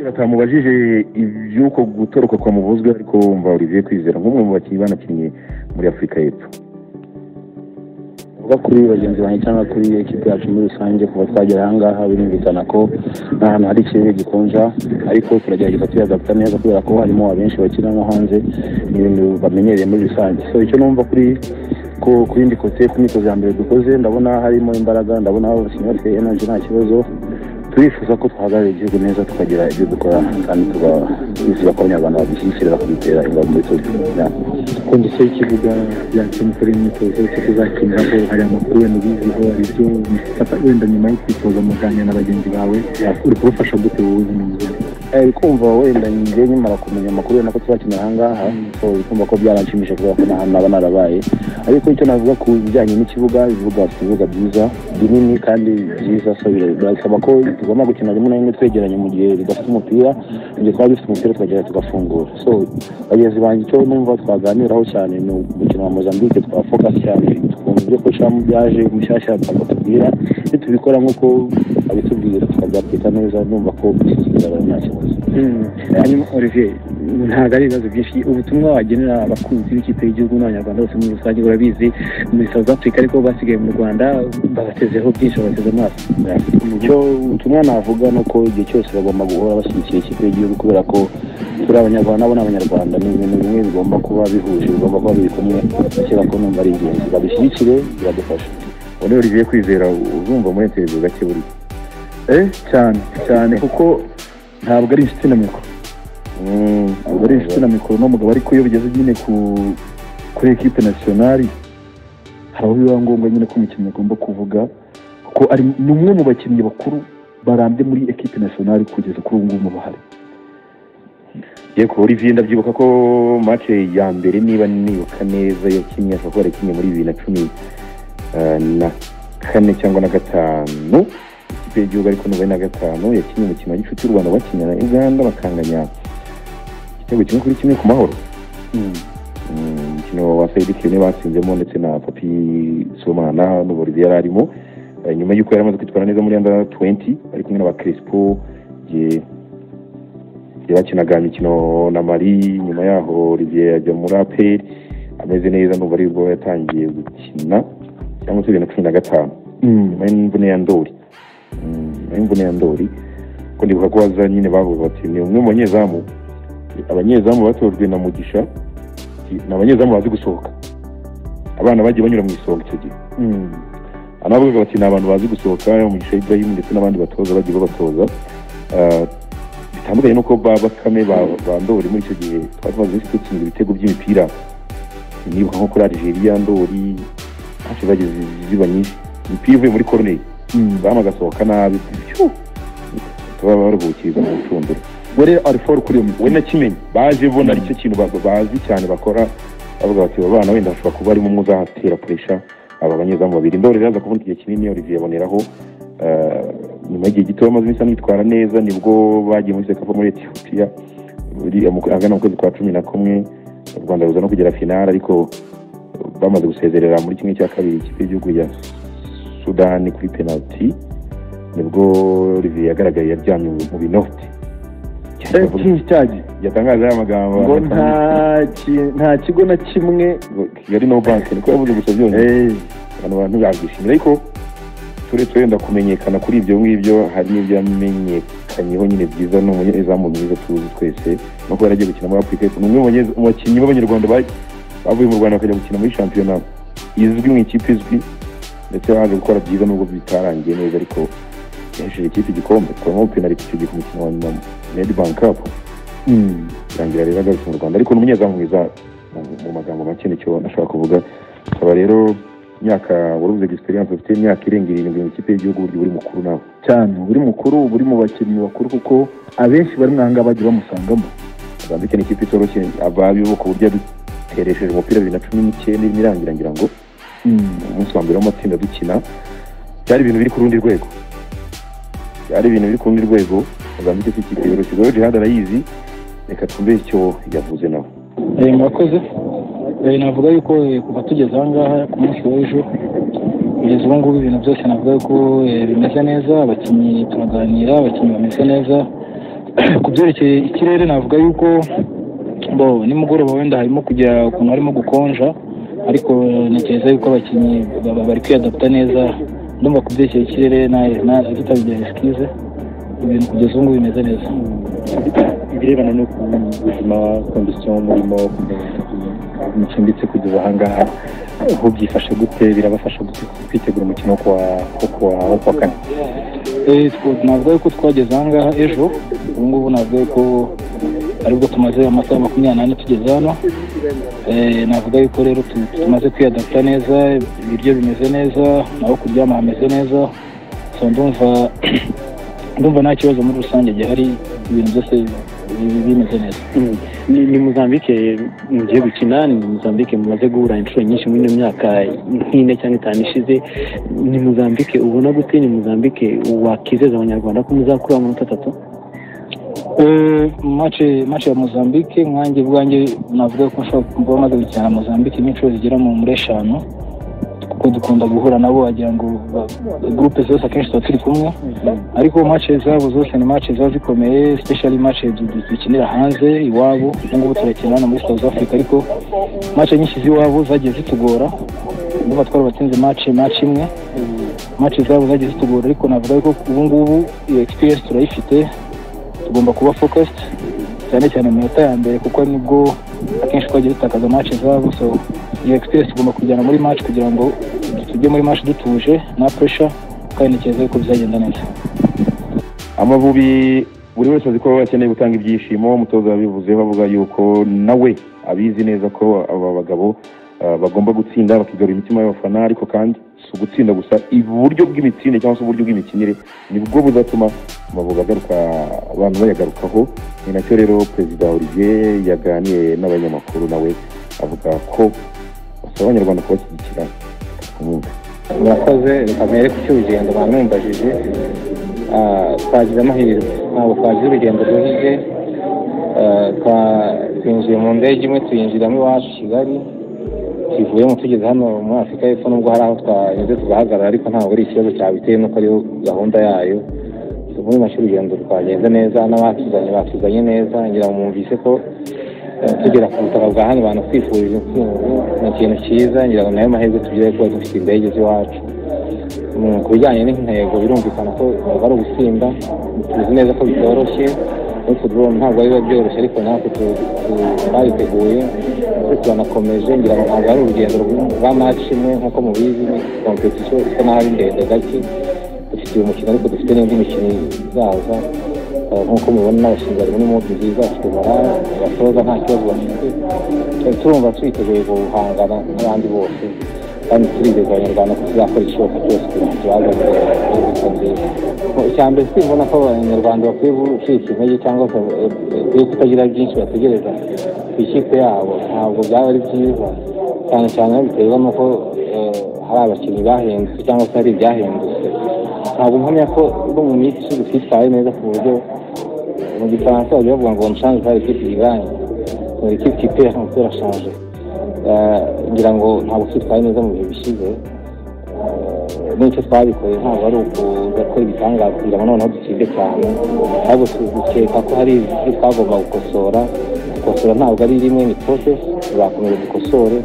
batamubajije iby'uko gutoroka kwamubuzwe ariko wumva Olivier Kwizera nk'umwe mu bakinnyi banakinnye muri Afurika y'Epfo kuba kuri bagenzi banjye cyangwa kuri ekipi yacu muri rusange kuva twagera aha ngaha birumvikana ko ni ahantu hari ikirere gikonja ariko turagerageza tuyadapta neza kubera ko harimo abenshi bakina nko hanze ni ibintu bamenyereye muri rusange so icyo numva kuri ku yindi kote ku myitozo ya mbere dukoze ndabona harimo imbaraga ndabona abakinnyi bafite energy nta kibazo turifuza ko twahagararira igihugu neza tukagira ibyo dukora kandi twifuza ko abanyarwanda badushyigikira kubitera ingabo muri tour kondisiyo y'ikibuga byanditse umusore imyitozo cyo kuzakiniraho hari amakuru wenda ubiziho hari ibyo bifata wenda nyuma yo kwitoza muganira na bagenzi bawe uri kubafasha gute wowe ni muzima uri kumva wenda njye nyimara kumenya amakuru wenda ko tuzakinira aha ngaha so uri kumva ko byaranshimishije kubera ko n'ahantu naba narabaye ariko icyo navuga ku bijyanye n'ikibuga ibibuga bifite ibibuga byiza binini kandi byiza so birasaba ko tugomba gukina rimwe na rimwe twegeranye mu gihe bidafite umupira mu gihe twaba dufite umupira tukagera tugafungura so bagenzi banjye icyo numva twaganiraho cyane ni umukino wa mozambique twafoka cyane tukumva ibyo kurushaho byaje mushyashya bakatubwira nitubikora nk'uko abitubwira tukabyakwita neza numva ko gushyigikira abantu nta kibazo hanyuma olivier ntabwo ari ibibazo byinshi ubutumwa wagenera abakunzi b'ikipe y'igihugu n'abanyarwanda bose muri rusange urabizi muri south africa ariko basigaye mu rwanda babatezeho byinshi bateze amaso icyo ubutumwa navuga ni uko igihe cyose bagomba guhora bashyigikira ikipe y'igihugu kubera ko turi abanyarwanda nabo ni abanyarwanda ni ibintu bimwe bigomba kuba bihuje bigomba kuba biri kumwe kubera ko numva ari ingenzi babishyigikire biradufasha ubu Olivier Kwizera uzumva muri interview gake buri cyane cyane kuko ntabwo ari inshuti na mikoro ntabwo ari inshuti na mikoro n'umugabo ariko iyo bigeze nyine kuri ekipe nasiyonari hari aho biba ngombwa nyine ko umukinnyi agomba kuvuga kuko ari ni umwe mu bakinnyi bakuru barambye muri ekipe nasiyonari kugeza kuri ubu ngubu bahari yego Olivier ndabyibuka ko mace ya mbere niba nibuka neza yakinnye ashobora kuba yarakinnye muri bibiri na cumi na kane cyangwa na gatanu ikipe y'igihugu ariko nubwo ari na gatanu yakinnye umukino wa gicuti y'u rwanda bakinnye na uganda bakanganya igitego kimwe kuri kimwe ku mahoro umukino wa sayidi kiyone batsinzemo ndetse na papi somana n'uburezi yari arimo Eh, nyuma y'uko yari amaze kwitwara neza muri under 20 ari kumwe n'aba crespo igihe igihe bakinaga imikino na mari nyuma yaho olivier ajya muri aperi ameze neza n'ubu aribwo yatangiye gukina cyangwa se bibiri na cumi na gatanu nyuma y'imvune ya ndori Mm, nyuma y'imvune ya ndori kuko ndibuka ko waza nyine bavuze bati ni umwe mu banyezamu abanyezamu batojwe na mugisha ni abanyezamu bazi gusohoka abana bagiye banyura mu isonga icyo gihe anavugaga bati ni abantu bazi gusohoka umugisha ibrahim ndetse n'abandi batoza bagiye babatoza Ah, bitandukanye nuko ba bakame ba ba ndori muri icyo gihe twari tumaze iminsi dutsinda ibitego by'imipira nibuka nko kuri algeria ndori ntacyo zagize ziba nyinshi imipira ivuye muri corneille zamu agasohoka nabi Phew! tuba baruhukiriza mu rucundura we rero ari foru kuri uyu mukino we na kimenyi baje bona ari cyo kintu ba- bazi cyane bakora bavuga bati aba bana wenda hashobora kuba arimo umwe uzatera puresha aba banyezamu babiri ndori rero aza kuvunika igihe kinini olivier aboneraho eh, nyuma y'igihe gito bamaze iminsi anitwara neza nibwo bagiye muri sekafa muri etiyopiya buri- mu- ahagana mu kwezi kwa cumi na kumwe u rwanda ruza no kugera finale ariko bamaze gusezerera muri kimwe cya kabiri ikipe y'igihugu ya sudani kuri penaliti nibwo olivier yagaragaye yaryamye mu binoti cyagi yatangaje aya magambo ngo nta ki- nta kigo na kimwe ngo kigali no banki niko yavuze gusa byonyine eh, abantu ntibabyishimira ariko turetse wenda kumenyekana kuri ibyo ngibyo hari n'ibyo yamenyekanyeho nyine byiza ni umunyezamu mwiza tuzi twese no kuba yaragiye gukina muri afurika y'Epfo. ni umwe mu banyeza- mu bakinnyi b'abanyarwanda ba- bavuye mu rwanda bakajya gukina muri shampiyona izwi mu ikipe izwi ndetse yaje gukora byiza nubwo bitarangiye neza ariko yahesheje ikipe igikombe twabaho penaliti icyo gihe ku mukino wa nyuma nedibank kapu mm, birangira rero agarutse mu rwanda ariko ni umunyezamu mwiza mu- mu magambo make nicyo nashaka kuvuga akaba rero imyaka warubuze egisperiyanse ufite imyaka irenga irindwi mu ikipe y'igihugu uburyo buri mukuru nawe cyane uba uri mukuru uba uri mu bakinnyi bakuru kuko abenshi bari muri aha ngaha bagiye bamusangamo azambike ni ikipe itoroshye ababibo ku buryo yaduteresheje umupira bibiri na cumi n'icyenda irimo irangira ngira ngo Mm, umunsi wa mbere w'amatsinda dukina byari ibintu biri ku rundi rwego byari ibintu biri ku rundi rwego azambike si ikipe yoroshye rero jihad arayizi reka twumve icyo yavuze nawe Eh, murakoze Eh, navuga yuko eh, kuva tugeze aha ngaha ku munsi w'ejo kugeza ubu ngubu ibintu byose navuga yuko eh, bimeze neza abakinnyi turaganira abakinnyi bameze neza ku byerekeye ikirere navuga yuko bo nimugoroba wenda harimo kugira ukuntu harimo gukonja ariko ntekereza yuko abakinnyi bari kwiyadaputa neza ndumva ku byerekeye ikirere tutabigira risikize ibintu kugeza ubu ngubu bimeze neza ibirebana no kubuzima kondisiyo umurimo mucumbitse kugeza ahangaha ubu byifashe gute birabafasha kwitegura umukino wo kuwa kane navuga yuko twageze ahangaha ejo ubu ngubu navuga yuko aribwo tumaze amasaha makumyabiri n'ane tugeze hano navuga yuko rero tumaze kwiyadapta neza ibiryo bimeze neza naho kuryama hameze neza ndumva ndumva nta kibazo muri rusange gihari ibintu byose bimeze neza ni muzambike mugiye gukina ni muzambike mumaze guhura inshuro nyinshi muri ino myaka nk'ine cyangwa itanu ishize ni muzambike ubona gute ni muzambike wakizeza abanyarwanda ko muzakura amanota atatu mace ya muzambike nkange bwange navuga ko nshobora kumva bamaze gukina muzambike n'inshuro zigera muri eshanu kuko dukunda guhura nabo wagira ngo gurupe zose akenshi tuba turi kumwe ariko mace zabo zose ni mace ziba zikomeye special mace dukinira hanze iwabo ubu ngubu turakina hano muri south africa ariko mace nyinshi z'iwabo zagiye zitugora ndumva twarabatsinze mace mace imwe mace zabo zagiye zitugora ariko navuga yuko ubu ngubu iyo experience turayifite tugomba kuba focused cyane cyane mu minota ya mbere kuko nibwo akenshi twagiye dutakaza mace zabo so iyo experience tugomba kujyana muri match kugira ngo tujye muri match dutuje nta pressure kandi ntekereza yuko bizagenda neza amavubi buri wese azi ko akeneye gutanga ibyishimo umutoza yabivuze bavuga yuko nawe abizi neza ko aba bagabo bagomba gutsinda bakigarura imitima y'abafana ariko kandi si ugutsinda gusa iburyo bw'imitsinde cyangwa se uburyo bw'imikinire nibwo buzatuma amavubi agaruka abantu bayagarukaho ni nacyo rero perezida olivier yaganiye n'abanyamakuru nawe avuga ko basaba abanyarwanda kubashyigikira umwuga murakoze reka mbere ku cy'urugendo bamwembajije twagize amahirwe ntabwo twagize urugendo ruhije twinjiye mu ndege imwe tuyinjiramo iwacu kigali tuvuyemo tugeze hano muri afurika y'epfo nubwo hari aho twanyuze tugahagarara ariko ntabwo ari ikibazo cyabiteye nuko ariyo gahunda yayo muri make urugendo twagenze neza n'abatuzanye batuzanye neza ngira ngo mwumvise ko tugera ku butaka bwa hano abantu twifurije ni ikintu cyiza ngira ngo nayo mahirwe tugere kuba dufite indege z'iwacu ku bijyanye n'intego birumvikana ko ari ugutsinda tuzi neza ko bitoroshye n'utudorome ntabwo biba byoroshye ariko natwe twabiteguye ndetse turanakomeje ngira ngo ntabwo ari urugendo rwa maci imwe nk'uko mubizi ni kompetisiyo isa n'aho ari ndende gake dufite uyu mukino ariko dufite n'indi mikino izaza nk'uko mubibona n'abashinzwe harimo n'umubi nziza bafite morale abatoza nta kibazo bafite turumva twiteguye guhangana n'abandi bose kandi turizeza abanyarwanda ko tuzakora ishoboka cyose kugira ngo tubazanire imbuto nziza icya mbere twibona ko abanyarwanda bakwiye gucika intege cyangwa bakwiye kutagira byinshi bategereza ku ikipe yabo ntabwo byaba ari byiza cyane cyane biterwa n'uko hari abakinnyi bahindutse cyangwa se hari ibyahindutse ntabwo mpamya ko no mu minsi twitwaye neza ku buryo mu gifaransa bajya bavuga ngo nshanje hari ikipe iganye muri ikipe ikipe ya umupira ashanje ngira ngo ntabwo twitwaye neza mu bihe bishize n'icyo twabikoye ntabwo ari ukudakora ibitangaza kugira ngo noneho dutsinde cyane ahubwo dukeka ko hari ibyo twagomba gukosora gukosora ntabwo ari rimwe ni porosesi tuzakomeza dukosore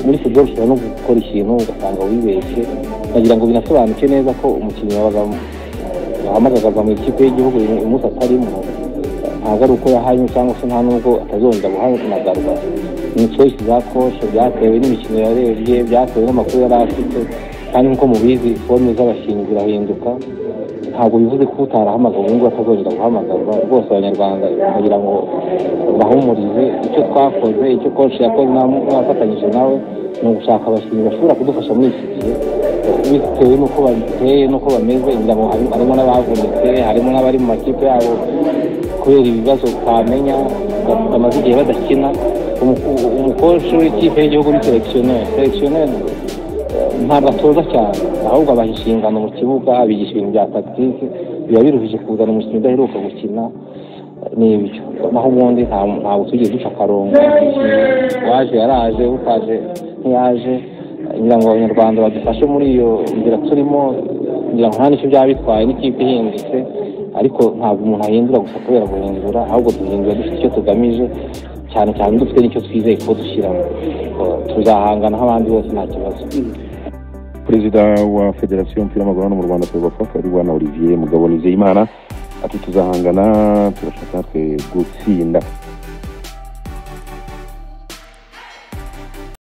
muri futuboro ushobora no gukora ikintu ugasanga wibeshye nkagira ngo binasobanuke neza ko umukinnyi wahamagazwa mu ikipe y'igihugu umunsi atarimo ntabwo ari uko yahanywe cyangwa se nta nubwo atazongera guhamagarwa ni coyisi za koshe byatewe n'imikino yarebye byatewe n'amakuru yari afite kandi nk'uko mubizi fome z'abakinnyi zirahinduka ntabwo bivuze ko utarahamagawe ubu ngubu atazongera guhamagarwa rwose abanyarwanda kugira ngo bahumurize icyo twakoze icyo koci yakoze n'abafatanyije nawe ni ugushaka abakinnyi bashobora kudufasha muri iki gihe bitewe n'uko babiteye n'uko bameze ngira ngo harimo n'abavunitse harimo n'abari mu makipe yabo kubera ibibazo utamenya bamaze igihe badakina umukoci w'ikipe y'igihugu ni selekisiyoneri selekisiyoneri ntabwo atoza cyane ahubwo abaha inshingano mu kibuga abigisha ibintu bya tagitike biba biruhije kuzana umukinnyi udaheruka gukina ni ibyo naho ubundi ntabwo tujye duca akarongo waje yaraje utaje ntiyaje ngira ngo abanyarwanda badufashe muri iyo nzira turimo ngira ngo nta n'icyo byaba bitwaye n'ikipe ihindutse ariko ntabwo umuntu ahindura gusa kubera guhindura ahubwo duhindura dufite icyo tugamije cyane cyane dufite n'icyo twizeye ko dushyiramo tuzahangana nk'abandi bose nta kibazo perezida wa federasiyo y'umupira w'amaguru hano mu rwanda perezida paul kariwana olivier mugabo nizeyimana ati tuzahangana turashaka natwe gutsinda